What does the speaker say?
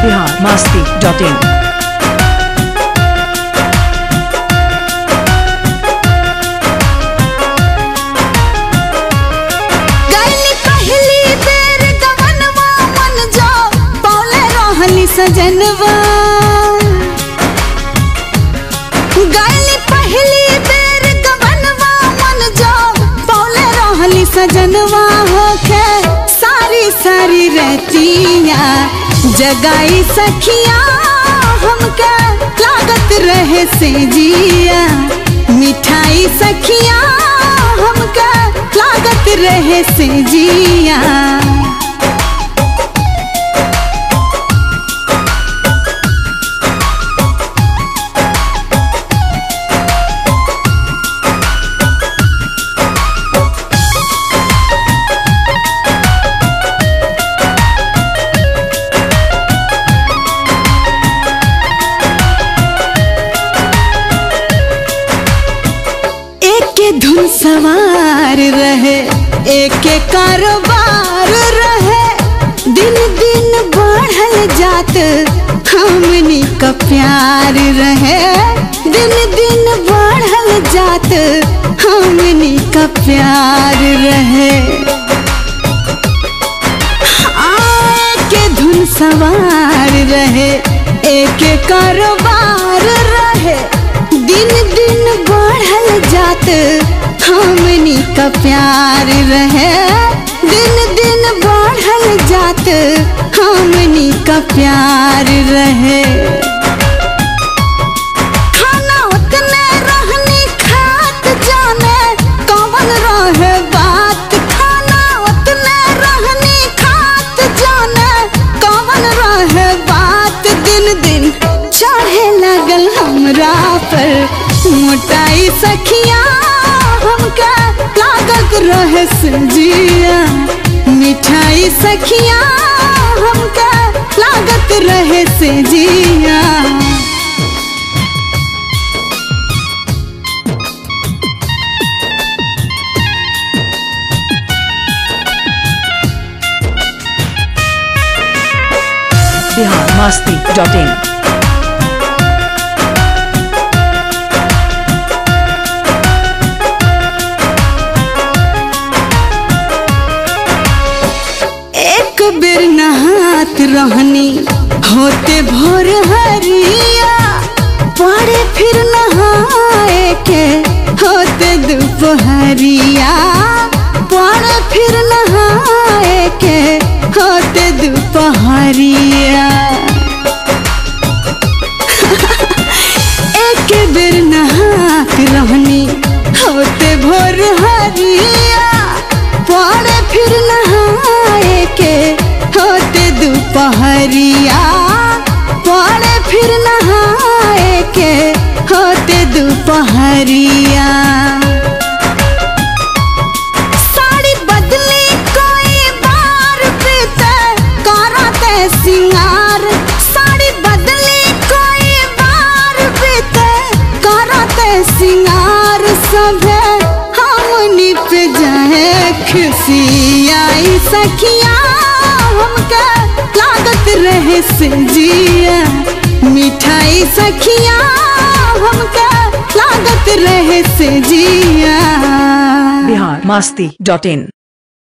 Bihar Masti dot in गइली पहली बेर गवनवा मन जो पौले रहली सजनवा गइली पहली बेर गवनवा मन जो पौले रहली सजनवा होके सारी सारी रहतिया जगाई सखिया हमके लागत रहे से जिया मिठाई सखिया हमके लागत रहे से जिया एक धुन सवार रहे एक कारोबार रहे दिन दिन बढ़ल जात हमनी का प्यार रहे दिन दिन बढ़ल जात हमनी का प्यार रहे के धुन सवार रहे एक कारोबार रहे दिन दिन बढ़ल जात हमनी का प्यार रहे दिन दिन बढ़ल जात हमनी का प्यार रहे खाना उतने रहनी खात जाने कौन रहे बात खाना उतने रहनी खात जाने कौन रहे बात दिन दिन चढ़े लगल हमरा पर मोटाई सखिया हमका लागत रहे संजिया मिठाई सखिया हमका लागत रहे से जिया बिहार मास्ती डॉट इन एक बेर नहात रहनी होते भोर हरिया पड़े फिर नहाए के होते दोपहरिया पड़े फिर नहाए के होते दोपहरिया एक बेर नहात रहनी होते भोर हरिया पड़े फिर नहाए के होते दोपहरिया पड़े फिर नहाए के होते दोपहरिया साड़ी बदली कोई बार बीते कराते सिंगार साड़ी बदली कोई बार बीते कराते सिंगार सभे हमनी पे जाए खुशियाई सखिया हमके लागत रहे से जिया मिठाई सखिया हमके लागत रहे से जिया बिहार मास्ती डॉट इन